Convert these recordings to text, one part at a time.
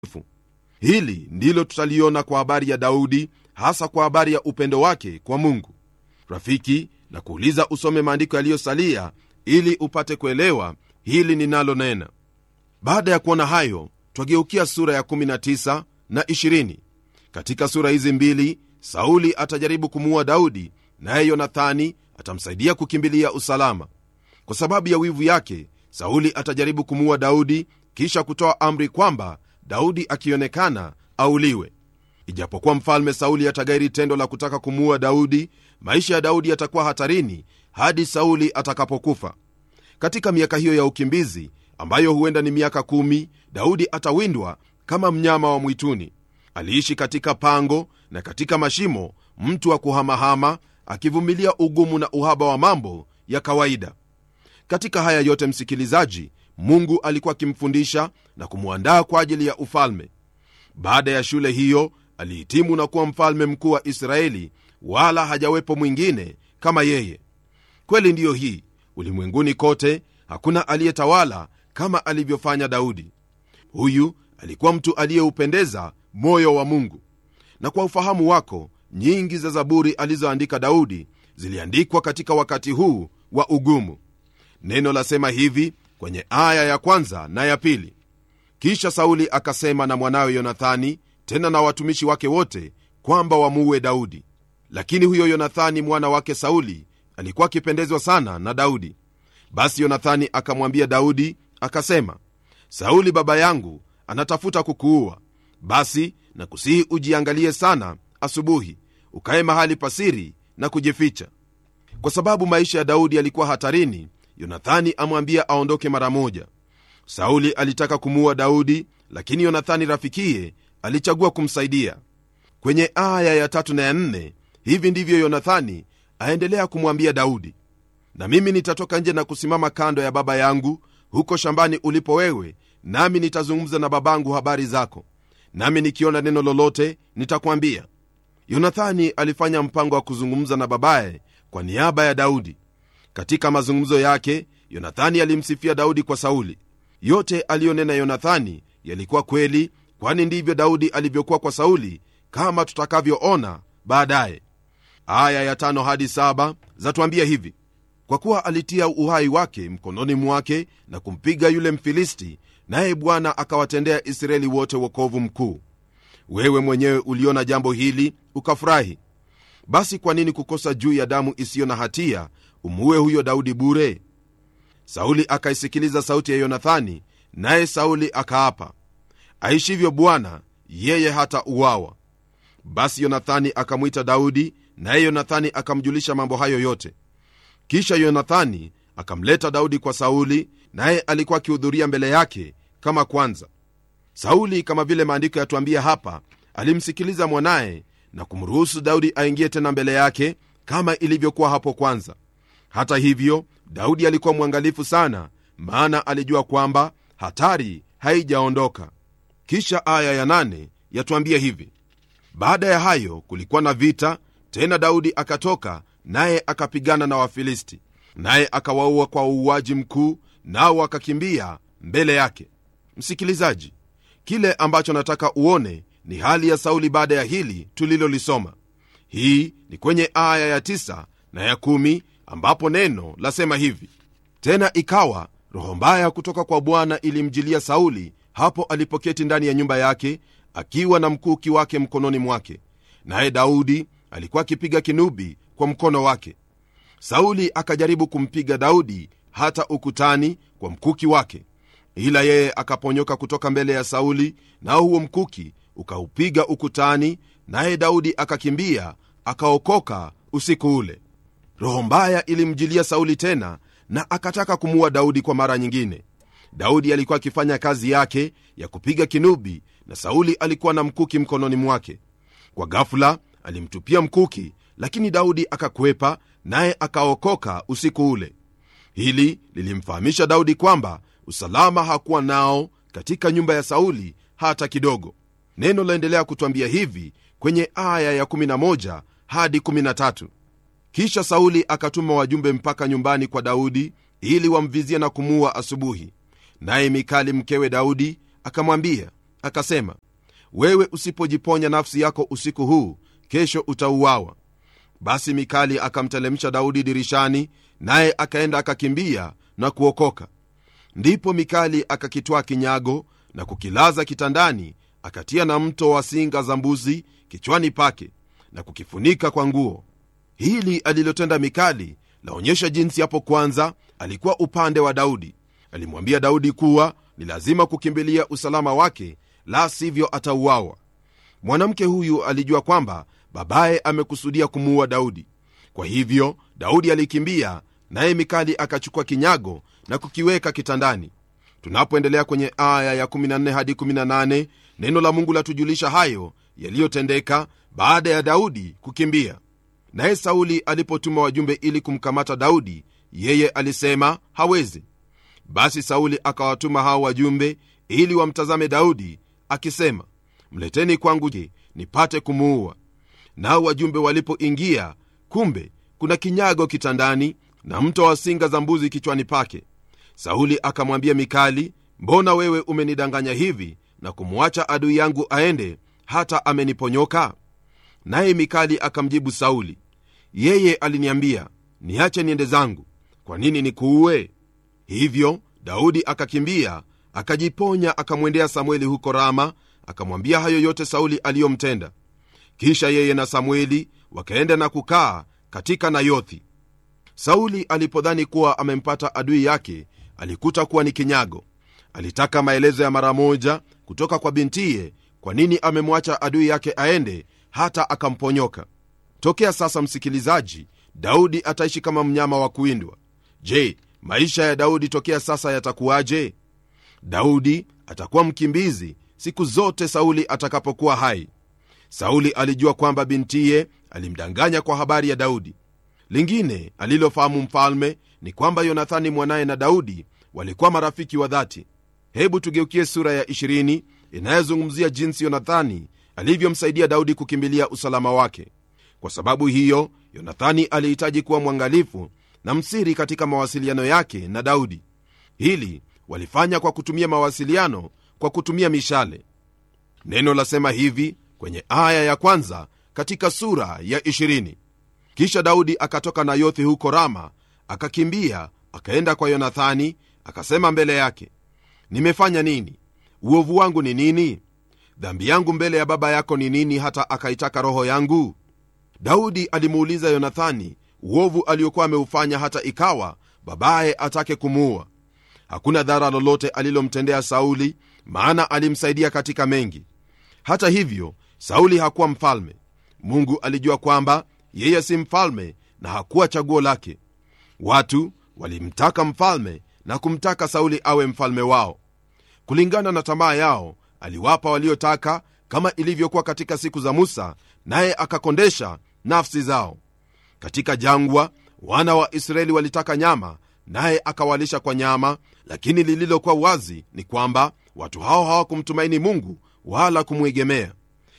hili ndilo tutaliona kwa habari ya daudi hasa kwa habari ya upendo wake kwa mungu rafiki na kuuliza usome maandiko yaliyosalia ili upate kuelewa hili ninalonena baada ya kuona hayo twageukia sura ya 19 na 20 katika sura hizi mbili sauli atajaribu kumuua daudi naye yonathani atamsaidia kukimbilia usalama kwa sababu ya wivu yake sauli atajaribu kumuua daudi kisha kutoa amri kwamba daudi akionekana auliwe ijapokuwa mfalme sauli atagairi tendo la kutaka kumuua daudi maisha ya daudi yatakuwa hatarini hadi sauli atakapokufa katika miaka hiyo ya ukimbizi ambayo huenda ni miaka kumi daudi atawindwa kama mnyama wa mwituni aliishi katika pango na katika mashimo mtu wa kuhamahama akivumilia ugumu na uhaba wa mambo ya kawaida katika haya yote msikilizaji mungu alikuwa akimfundisha na kumwandaa kwa ajili ya ufalme baada ya shule hiyo alihitimu na kuwa mfalme mkuu wa israeli wala hajawepo mwingine kama yeye kweli ndiyo hii ulimwenguni kote hakuna aliyetawala kama alivyofanya daudi huyu alikuwa mtu aliyeupendeza moyo wa mungu na kwa ufahamu wako nyingi za zaburi alizoandika daudi ziliandikwa katika wakati huu wa ugumu neno lasema hivi kwenye aya ya kwanza na ya pili kisha sauli akasema na mwanawe yonathani tena na watumishi wake wote kwamba wamuue daudi lakini huyo yonathani mwana wake sauli alikuwa akipendezwa sana na daudi basi yonathani akamwambia daudi akasema sauli baba yangu anatafuta kukuua basi na kusihi ujiangalie sana asubuhi ukaye mahali pasiri na kujificha kwa sababu maisha ya daudi yalikuwa hatarini yonathani amwambia aondoke mara moja sauli alitaka kumuua daudi lakini yonathani rafikiye alichagua kumsaidia kwenye aya ya tatu na ya nne hivi ndivyo yonathani aendelea kumwambia daudi na mimi nitatoka nje na kusimama kando ya baba yangu huko shambani ulipo wewe nami nitazungumza na babangu habari zako nami nikiona neno lolote nitakwambia yonathani alifanya mpango wa kuzungumza na babaye kwa niaba ya daudi katika mazungumzo yake yonathani alimsifia daudi kwa sauli yote aliyonena yonathani yalikuwa kweli kwani ndivyo daudi alivyokuwa kwa sauli kama tutakavyoona baadaye aya ya tano hadi saba zatuambia hivi kwa kuwa alitia uhai wake mkononi mwake na kumpiga yule mfilisti naye bwana akawatendea israeli wote wokovu mkuu wewe mwenyewe uliona jambo hili ukafurahi basi kwa nini kukosa juu ya damu isiyo na hatia umuue huyo daudi bure sauli akaisikiliza sauti ya yonathani naye sauli akaapa aishivyo bwana yeye hata uwawa basi yonathani akamwita daudi naye yonathani akamjulisha mambo hayo yote kisha yonathani akamleta daudi kwa sauli naye alikuwa akihudhuria mbele yake kama kwanza sauli kama vile maandiko yatuambia hapa alimsikiliza mwanaye na kumruhusu daudi aingie tena mbele yake kama ilivyokuwa hapo kwanza hata hivyo daudi alikuwa mwangalifu sana maana alijua kwamba hatari haijaondoka kisha aya ya nane yatuambia hivi baada ya hayo kulikuwa na vita tena daudi akatoka naye akapigana na wafilisti naye akawaua kwa uuaji mkuu nao wakakimbia mbele yake msikilizaji kile ambacho nataka uone ni hali ya sauli baada ya hili tulilolisoma hii ni kwenye aya ya tisa na ya kumi ambapo neno lasema hivi tena ikawa roho mbaya kutoka kwa bwana ilimjilia sauli hapo alipoketi ndani ya nyumba yake akiwa na mkuki wake mkononi mwake naye daudi alikuwa akipiga kinubi kwa mkono wake sauli akajaribu kumpiga daudi hata ukutani kwa mkuki wake ila yeye akaponyoka kutoka mbele ya sauli nao huo mkuki ukaupiga ukutani naye daudi akakimbia akaokoka usiku ule roho mbaya ilimjilia sauli tena na akataka kumuua daudi kwa mara nyingine daudi alikuwa akifanya kazi yake ya kupiga kinubi na sauli alikuwa na mkuki mkononi mwake kwa gafula alimtupia mkuki lakini daudi akakwepa naye akaokoka usiku ule hili lilimfahamisha daudi kwamba usalama hakuwa nao katika nyumba ya sauli hata kidogo neno laendelea kutwambia hivi kwenye aya ya 11 hadi 13 kisha sauli akatuma wajumbe mpaka nyumbani kwa daudi ili wamvizie na kumuua asubuhi naye mikali mkewe daudi akamwambia akasema wewe usipojiponya nafsi yako usiku huu kesho utauawa basi mikali akamtelemsha daudi dirishani naye akaenda akakimbia na kuokoka ndipo mikali akakitwaa kinyago na kukilaza kitandani akatia na mto wa singa za mbuzi kichwani pake na kukifunika kwa nguo hili alilotenda mikali laonyesha jinsi hapo kwanza alikuwa upande wa daudi alimwambia daudi kuwa ni lazima kukimbilia usalama wake la sivyo atauawa mwanamke huyu alijua kwamba babaye amekusudia kumuua daudi kwa hivyo daudi alikimbia naye mikali akachukua kinyago na kukiweka kitandani tunapoendelea kwenye aya ya 14 hadi 18 neno la mungu latujulisha hayo yaliyotendeka baada ya daudi kukimbia naye sauli alipotuma wajumbe ili kumkamata daudi yeye alisema hawezi basi sauli akawatuma hao wajumbe ili wamtazame daudi akisema mleteni kwangu je nipate kumuua nao wajumbe walipoingia kumbe kuna kinyago kitandani na mto wa singa za mbuzi kichwani pake sauli akamwambia mikali mbona wewe umenidanganya hivi na kumwacha adui yangu aende hata ameniponyoka naye mikali akamjibu sauli yeye aliniambia niache niende zangu kwa nini nikuue hivyo daudi akakimbia akajiponya akamwendea samueli huko rama akamwambia hayo yote sauli aliyomtenda kisha yeye na samueli wakaenda na kukaa katika nayothi sauli alipodhani kuwa amempata adui yake alikuta kuwa ni kinyago alitaka maelezo ya mara moja kutoka kwa bintiye kwa nini amemwacha adui yake aende hata akamponyoka tokea sasa msikilizaji daudi ataishi kama mnyama wa kuwindwa je maisha ya daudi tokea sasa yatakuwaje daudi atakuwa mkimbizi siku zote sauli atakapokuwa hai sauli alijua kwamba bintiye alimdanganya kwa habari ya daudi lingine alilofahamu mfalme ni kwamba yonathani mwanaye na daudi walikuwa marafiki wa dhati hebu tugeukie sura ya 20 inayozungumzia jinsi yonathani alivyomsaidia daudi kukimbilia usalama wake kwa sababu hiyo yonathani alihitaji kuwa mwangalifu na msiri katika mawasiliano yake na daudi hili walifanya kwa kutumia mawasiliano kwa kutumia mishale neno lasema hivi kwenye aya ya kwanza katika sura ya 20 kisha daudi akatoka nayothi huko rama akakimbia akaenda kwa yonathani akasema mbele yake nimefanya nini uovu wangu ni nini dhambi yangu mbele ya baba yako ni nini hata akaitaka roho yangu daudi alimuuliza yonathani uovu aliokuwa ameufanya hata ikawa babaye atake kumuua hakuna dhara lolote alilomtendea sauli maana alimsaidia katika mengi hata hivyo sauli hakuwa mfalme mungu alijua kwamba yeye si mfalme na hakuwa chaguo lake watu walimtaka mfalme na kumtaka sauli awe mfalme wao kulingana na tamaa yao aliwapa waliotaka kama ilivyokuwa katika siku za musa naye akakondesha nafsi zao katika jangwa wana wa israeli walitaka nyama naye akawalisha kwa nyama lakini lililokuwa wazi ni kwamba watu hao hawakumtumaini mungu wala kumwegemea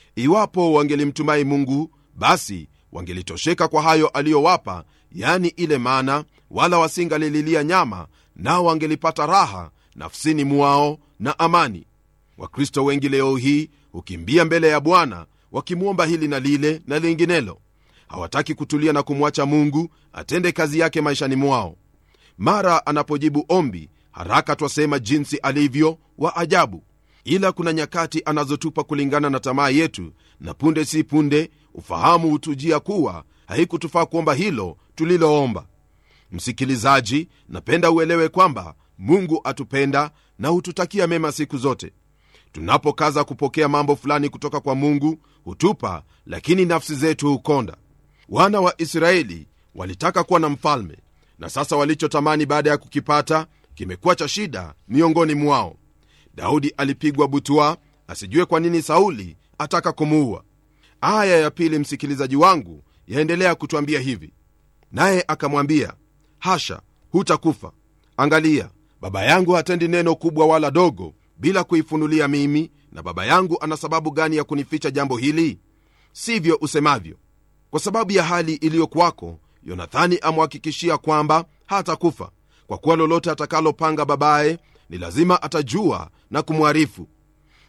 iwapo wangelimtumai mungu basi wangelitosheka kwa hayo aliyowapa yani ile mana wala wasingalililia nyama nao wangelipata raha nafsini mwao na amani wakristo wengi leo hii hukimbia mbele ya bwana wakimwomba hili na lile na linginelo hawataki kutulia na kumwacha mungu atende kazi yake maishani mwao mara anapojibu ombi haraka twasema jinsi alivyo wa ajabu ila kuna nyakati anazotupa kulingana na tamaa yetu na punde si punde ufahamu hutujia kuwa haikutufaa kuomba hilo tuliloomba msikilizaji napenda uelewe kwamba mungu atupenda na hututakia mema siku zote tunapokaza kupokea mambo fulani kutoka kwa mungu hutupa lakini nafsi zetu hukonda wana wa israeli walitaka kuwa na mfalme na sasa walichotamani baada ya kukipata kimekuwa cha shida miongoni mwao daudi alipigwa butwa asijue kwa nini sauli ataka kumuua aya ya pili msikilizaji wangu yaendelea kutwambia hivi naye akamwambia hasha hutakufa angalia baba yangu hatendi neno kubwa wala dogo bila kuifunulia mimi na baba yangu ana sababu gani ya kunificha jambo hili sivyo usemavyo kwa sababu ya hali iliyo kwako yonathani amhakikishia kwamba hatakufa kwa kuwa lolote atakalopanga babaye ni lazima atajua na kumwarifu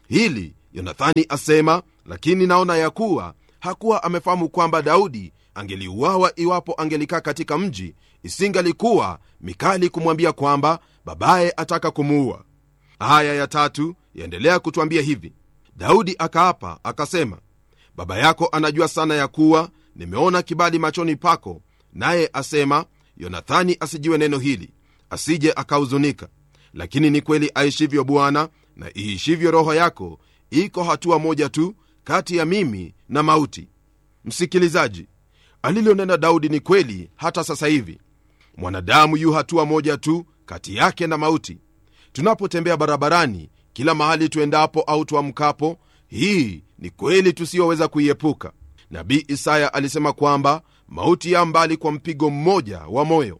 hili yonathani asema lakini naona ya kuwa hakuwa amefahamu kwamba daudi angeliuawa iwapo angelikaa katika mji isingalikuwa mikali kumwambia kwamba babaye ataka kumuua aya ya tatu yaendelea kutwambia hivi daudi akaapa akasema baba yako anajua sana ya kuwa nimeona kibali machoni pako naye asema yonathani asijiwe neno hili asije akahuzunika lakini ni kweli aishivyo bwana na iishivyo roho yako iko hatua moja tu kati ya mimi na mauti msikilizaji alilonena daudi ni kweli hata sasa hivi mwanadamu yu hatua moja tu kati yake na mauti tunapotembea barabarani kila mahali tuendapo au tuamkapo hii ni kweli tusiyoweza kuiepuka nabii isaya alisema kwamba mauti ya mbali kwa mpigo mmoja wa moyo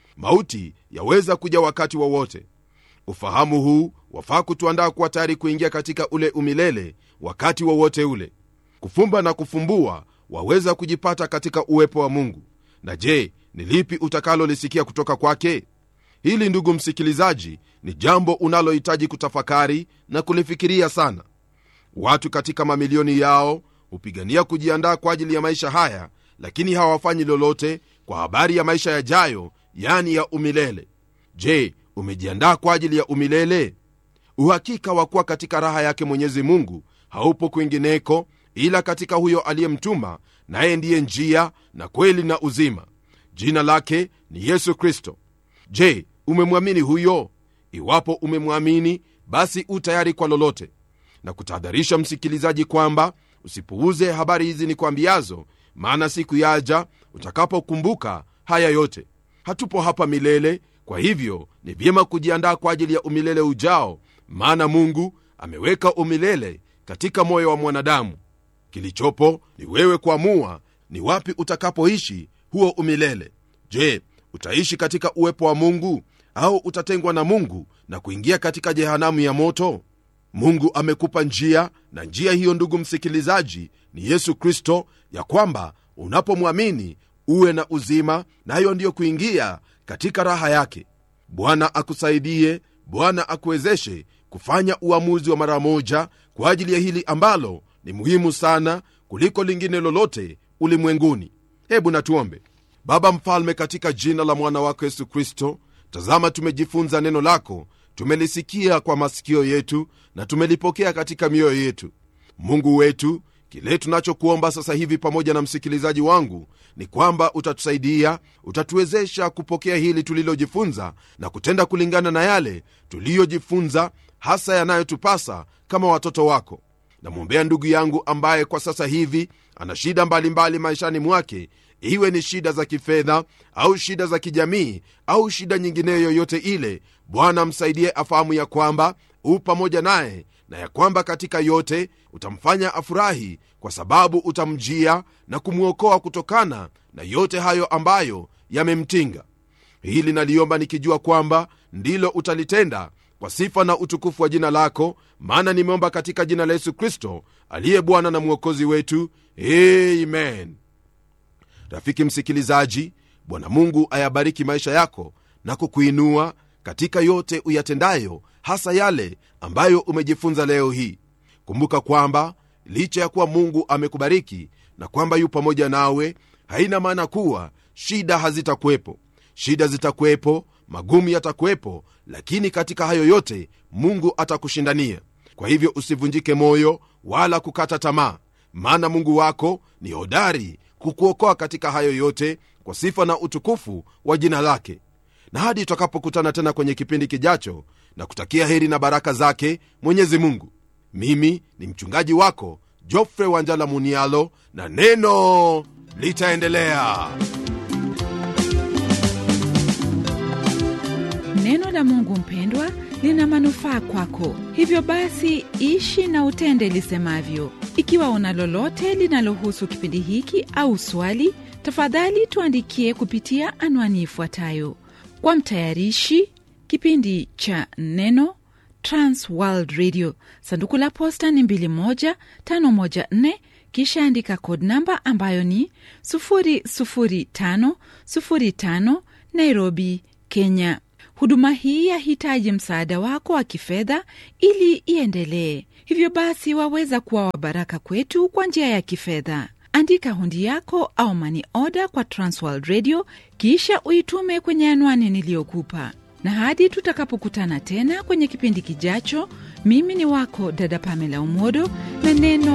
mauti yaweza kuja wakati wowote wa ufahamu huu wafaa kutuandaa kuwa tayari kuingia katika ule umilele wakati wowote wa ule kufumba na kufumbua waweza kujipata katika uwepo wa mungu na je ni lipi utakalolisikia kutoka kwake hili ndugu msikilizaji ni jambo unalohitaji kutafakari na kulifikiria sana watu katika mamilioni yao hupigania kujiandaa kwa ajili ya maisha haya lakini hawafanyi lolote kwa habari ya maisha yajayo yani ya umilele je umejiandaa kwa ajili ya umilele uhakika wa kuwa katika raha yake mwenyezi mungu haupo kwingineko ila katika huyo aliyemtuma naye ndiye njia na kweli na uzima jina lake ni yesu kristo je umemwamini huyo iwapo umemwamini basi u tayari kwa lolote na kutahadharisha msikilizaji kwamba usipuuze habari hizi ni kwambiazo maana siku yaja utakapokumbuka haya yote hatupo hapa milele kwa hivyo ni vyema kujiandaa kwa ajili ya umilele ujao maana mungu ameweka umilele katika moyo wa mwanadamu kilichopo ni wewe kuamua ni wapi utakapoishi huo umilele je utaishi katika uwepo wa mungu au utatengwa na mungu na kuingia katika jehanamu ya moto mungu amekupa njia na njia hiyo ndugu msikilizaji ni yesu kristo ya kwamba unapomwamini uwe na uzima nayo na ndiyo kuingia katika raha yake bwana akusaidie bwana akuwezeshe kufanya uamuzi wa mara moja kwa ajili ya hili ambalo ni muhimu sana kuliko lingine lolote ulimwenguni hebu natuombe baba mfalme katika jina la mwana wako yesu kristo tazama tumejifunza neno lako tumelisikia kwa masikio yetu na tumelipokea katika mioyo yetu mungu wetu kile tunachokuomba sasa hivi pamoja na msikilizaji wangu ni kwamba utatusaidia utatuwezesha kupokea hili tulilojifunza na kutenda kulingana na yale tuliyojifunza hasa yanayotupasa kama watoto wako namwombea ndugu yangu ambaye kwa sasa hivi ana shida mbalimbali maishani mwake iwe ni shida za kifedha au shida za kijamii au shida nyingineyo yoyote ile bwana msaidie afahamu ya kwamba u pamoja naye na ya kwamba katika yote utamfanya afurahi kwa sababu utamjia na kumwokoa kutokana na yote hayo ambayo yamemtinga hili naliomba nikijua kwamba ndilo utalitenda kwa sifa na utukufu wa jina lako maana nimeomba katika jina la yesu kristo aliye bwana na mwokozi wetu amen rafiki msikilizaji bwana mungu ayabariki maisha yako na kukuinua katika yote uyatendayo hasa yale ambayo umejifunza leo hii kumbuka kwamba licha ya kuwa mungu amekubariki na kwamba yu pamoja nawe haina maana kuwa shida hazitakuwepo shida zitakuwepo magumu yatakuwepo lakini katika hayo yote mungu atakushindania kwa hivyo usivunjike moyo wala kukata tamaa maana mungu wako ni hodari kukuokoa katika hayo yote kwa sifa na utukufu wa jina lake na hadi tutakapokutana tena kwenye kipindi kijacho na kutakia heri na baraka zake mwenyezi mungu mimi ni mchungaji wako jofre wanjala munialo na neno litaendelea neno la mungu mpendwa lina manufaa kwako hivyo basi ishi na utende lisemavyo ikiwa una lolote linalohusu kipindi hiki au swali tafadhali tuandikie kupitia anwani ifuatayo kwa mtayarishi kipindi cha neno transworld radio sanduku la posta ni 21514 kisha andika code namba ambayo ni 00505 nairobi kenya huduma hii yahitaji msaada wako wa kifedha ili iendelee hivyo basi waweza kuwa wabaraka kwetu kwa njia ya kifedha andika hundi yako au mani oda kwa transworld radio kisha uitume kwenye anwani niliyokupa na hadi tutakapokutana tena kwenye kipindi kijacho mimi ni wako dada pamela umodo na neno